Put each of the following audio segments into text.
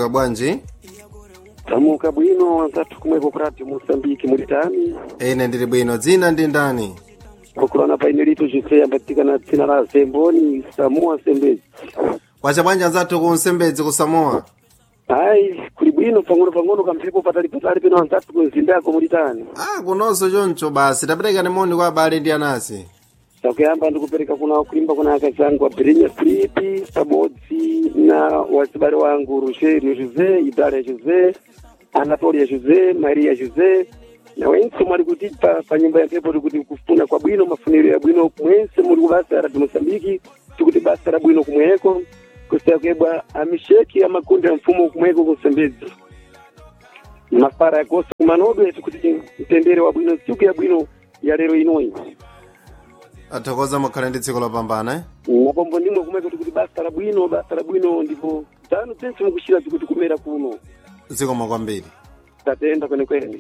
mwadzuka bwanji tamuka bwino anzathu kumwepo kurati moçambique mulitani ine ndili bwino dzina ndi ndani pokulana paine lito jose ambatikana dzina la zemboni samoa sembezi kwacha bwanji anzathu ku nsembedzi ku samoa ayi kuli bwino pang'ono pang'ono kamphepo patali patali peno anzathu kumzindako mulitani ah kunonso choncho basi taperekani moni kwa abale ndi anasi takuyamba ndikupereka kuna kulimba kuna akazangu abirinya filipi pamodzi na wazibale wangu rogerio josé idalia josé anatolia josé maria josé na wense mwali kuti pa, pa nyumba ya mphepo tikuti kufuna kwa bwino mafuniro ya bwino mwense muli kubasa la mosambiki tikuti basa la bwino kumweko kusakebwa amisheki amakundi ya mfumo kumweko kusembedzi mafara yakosa kumanodwe tikuti mtendere wa bwino siku ya bwino ya lero inoyi athokoza mukhale ndi tsiku lopambana eh? napombo ndimwe kumweko tikuti basa la bwino basa la bwino ndipo tanu tense mukushira tikuti kumera kuno zikomo kwambiri tatenda kwenekwene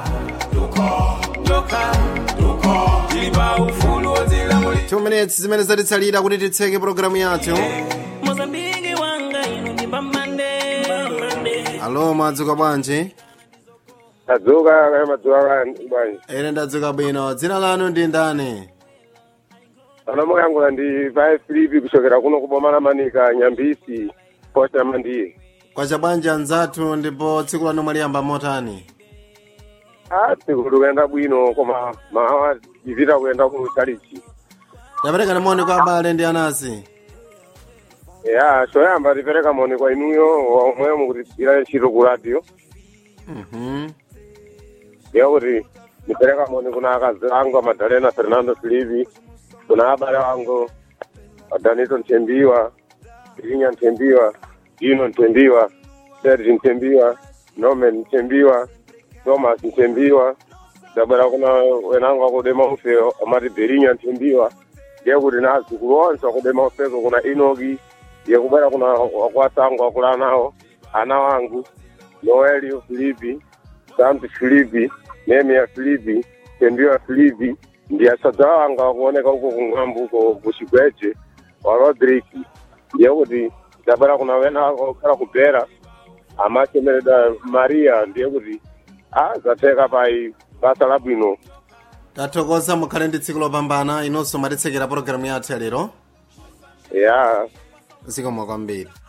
two minutes zimene zatitsalira kuti titseke pologalamu yathu mozambiki wanga inu ndi mbambande alo mwadzuka bwanji tadzuka kaya madzuka bwanji ine ndadzuka bwino dzina lanu ndi ndani ana muyankhula ndi pae filipi kuchokera kuno kubomana manika nyambisi posta mandiye kwacha bwanji anzathu ndipo tsiku lanu mwaliyamba motani a tsiku likuyenda bwino koma mawa ipita kuyenda ku chalichi taperekani moni kwa abale ndi anasi ya choyamba tipereka moni kwa inuyo omwe mukutipira ntchito ku radio Mhm. ndiye kuti ndipereka moni kuna akazi angu amadalena fernando filipi kuna abale wangu adanito ntembiwa irinya ntembiwa dino ntembiwa sergi ntembiwa nomen ntembiwa thomas ntembiwa dabwera kuna wenangu akudema ufe amati berinya ntembiwa ndiye kuti na azukulu onse akudema ufeko kuna inoki ndiye kubwera kuna akwasangu akula nawo ana wangu noelio filipi santi filipi nemia filipi tembiwa filipi ndi asadza wanga wakuoneka uko kung'ambo uko kuchigweje wa rodrik ndiye kuti dabwera kuna wena wakhala kubhera amachemereda maria ndiye kuti a zateka pai basa labwino tathokoza mukhale ndi tsiku lopambana inonso mwatitsekera pologalamu yathu ya lero ya zikomo kwambiri